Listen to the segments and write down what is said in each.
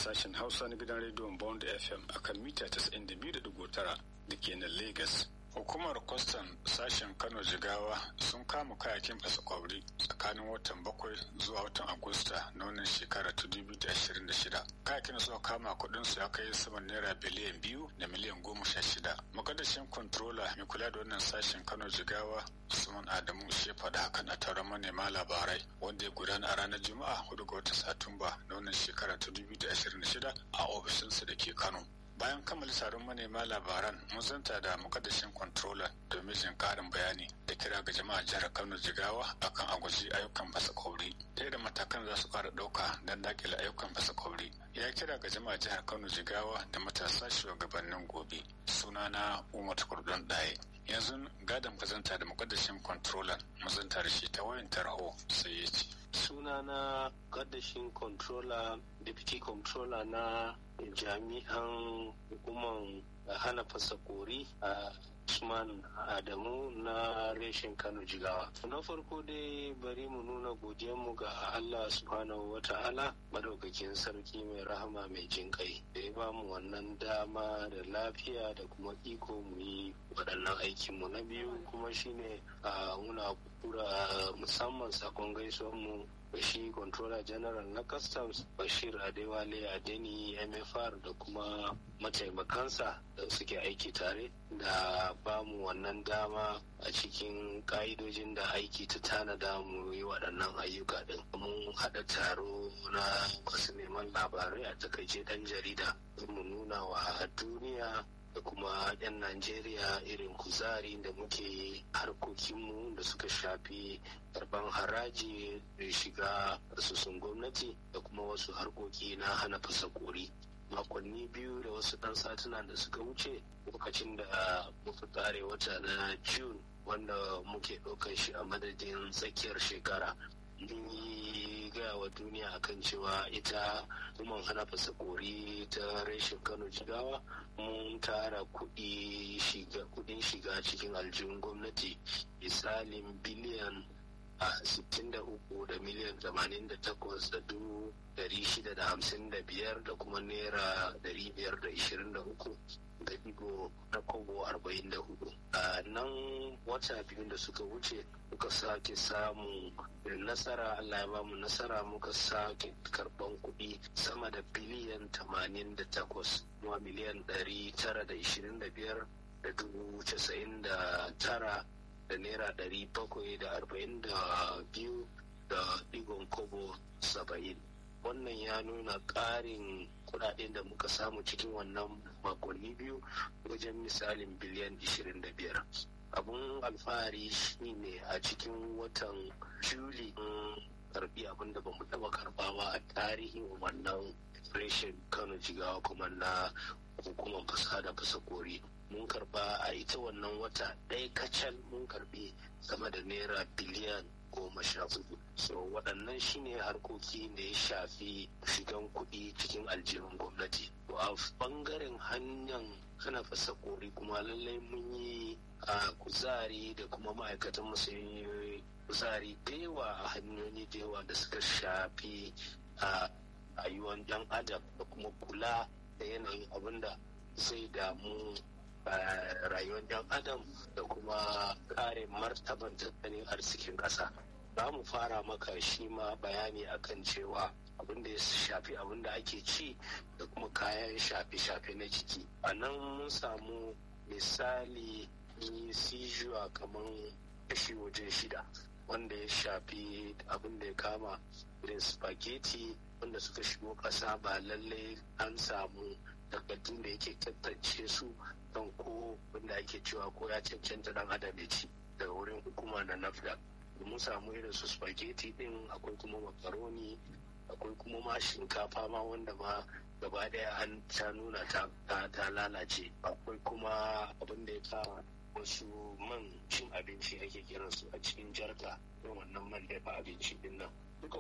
sashen Hausa na gidan rediyon Bond FM akan mita 92.9 da ke nan Lagos. Hukumar kwastan sashen Kano Jigawa sun kama kayakin fasa kwabri tsakanin watan bakwai zuwa watan Agusta na wannan shekara ta 2026. Kayakin suka kama kudin su ya kai saman naira biliyan biyu da miliyan goma sha shida. Makadashin controller mai kula da wannan sashen Kano Jigawa Usman Adamu shi faɗa hakan a taron manema labarai wanda ya gudana a ranar Juma'a 4 ga watan Satumba na wannan shekara ta 2026 a ofishinsa da ke Kano. bayan kammala taron manema labaran mun zanta da mukaddashin controller domin jin karin bayani da kira ga jama'a jihar kano jigawa akan agwaji ayyukan fasa kwauri ta da matakan za su fara ɗauka don dakile ayyukan fasa kwauri ya kira ga jama'a jihar kano jigawa da matasa shugabannin gobe sunana umar kurdun ɗaya yanzu gadon kazanta da mukaddashin controller mun zanta da shi ta wayan tarho sai ya ce sunana kaddashin controller deputy controller na jami'an hukumar hana fasa kori a usman adamu na reshen kano jigawa na farko dai bari mu nuna mu ga allah subhanahu wa ta'ala madaukakin sarki mai rahama mai jin kai da ya ba mu wannan dama da lafiya da kuma iko mu yi waɗannan aikinmu na biyu kuma shine a muna kura musamman sakon gaisuwan mu shi controller general na customs bashir adewale adeni mfr da kuma mataimakansa da suke aiki tare da bamu wannan dama a cikin ka'idojin da aiki ta tanada mu yi waɗannan ayyuka din mun haɗa taro na wasu neman labarai a takaice ɗan jarida mu nuna wa duniya da kuma 'yan Najeriya irin kuzari da muke harkokinmu da suka shafi karban haraji da shiga asusun gwamnati da kuma wasu harkoki na hana fasa kori. makonni biyu da wasu ɗan satuna da suka wuce lokacin da muka tsare wata na june wanda muke ɗaukar shi a madadin tsakiyar shekara mun yi gaya wa duniya akan cewa ita kuma hana fasa kori ta reshen kano jigawa mun tara kudin shiga cikin aljihun gwamnati misalin biliyan a 63 da miliyan 88 da dubu 655 da kuma naira 523 da digo na kogo 44 a nan wata biyu da suka wuce muka sake samu nasara allah ya bamu nasara muka sake karban kuɗi sama da biliyan 88 kuma miliyan 925 da dubu 99 da naira 742 da digon kobo 70 wannan ya nuna ƙarin kudaden da muka samu cikin wannan makonni biyu wajen misalin biliyan 25 abun alfahari shine a cikin watan juli karbi abin da bamu taba karba ba a tarihin wannan reshen kano jigawa kuma na hukumar fasa da fasa kori mun karba a ita wannan wata ɗaya kacal mun karbi sama da naira biliyan goma sha hudu so waɗannan shine harkoki da ya shafi shigan kuɗi cikin aljihun gwamnati to a ɓangaren hanyar hana fasa kori kuma lallai mun yi a kuzari da kuma ma'aikatan mu sun yi kuzari da yawa a hanyoyi da yawa da suka shafi a rayuwar ɗan adam da kuma kula da yanayin abin da zai damu rayuwar ɗan adam da kuma kare martaban tattalin arzikin ƙasa za mu fara maka shi ma bayani akan cewa abin da ya shafi abin da ake ci da kuma kayan shafe-shafe na jiki a nan mun samu misali sijuwa kamar kashi wajen shida wanda ya shafi abin da ya kama irin spaghetti wanda suka shigo ƙasa ba lallai an samu takardun da yake tantance su don ko wanda ake cewa ko ya cancanta dan adam ya ci daga wurin hukuma na nafda mun samu irin su spaghetti din akwai kuma makaroni akwai kuma ma shinkafa ma wanda ma gaba daya an ta nuna ta lalace akwai kuma abin da ya kama wasu man cin abinci ake kiransu a cikin jarka don wannan man dafa abinci din nan duka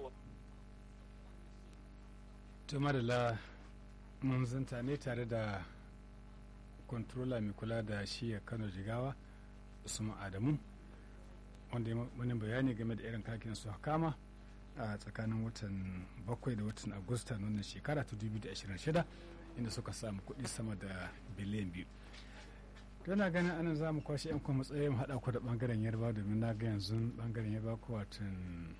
to madalla mun zanta ne tare da controller mai kula da shiya kano jigawa usman adamu wanda ya wani bayani game da irin kakin su kama a tsakanin watan bakwai da watan agusta na wannan shekara ta 2026 inda suka samu kuɗi sama da biliyan biyu na ganin anan za mu kwashe 'yan kuma matsayin mu haɗa ku da ɓangaren yarba domin na ga yanzu ɓangaren yarba ko watan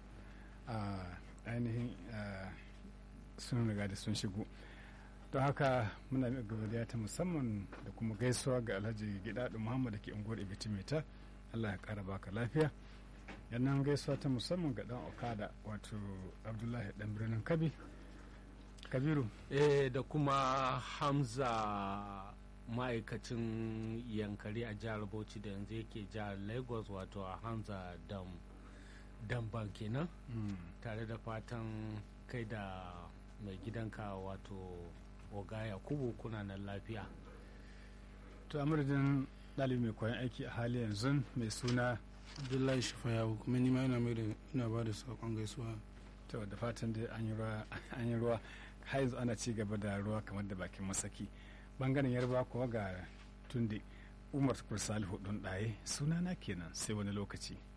ainihin sun riga da sun shigo don haka muna mai gabaliya ta musamman da kuma gaisuwa ga alhaji gidadu muhammad da ke unguwar ibitimita allah ya kara baka lafiya yannan gaisuwa ta musamman ga dan okada wato abdullahi dan birnin kabi kabiru eh da kuma hamza ma'aikacin yankari a jihar bauchi da yanzu yake jihar lagos wato a hamza dam damban kenan tare da fatan kai da mai gidanka wato oga yakubu kuna nan lafiya to a madadin ɗalibi mai koyon aiki a hali yanzu mai suna abdullahi shifayawu kuma nima ina mai da ina ba da saƙon gaisuwa to da fatan dai an yi ruwa har yanzu ana ci gaba da ruwa kamar da bakin masaki bangaren yarba kuwa ga tunde umar salihu ɗun ɗaye sunana kenan sai wani lokaci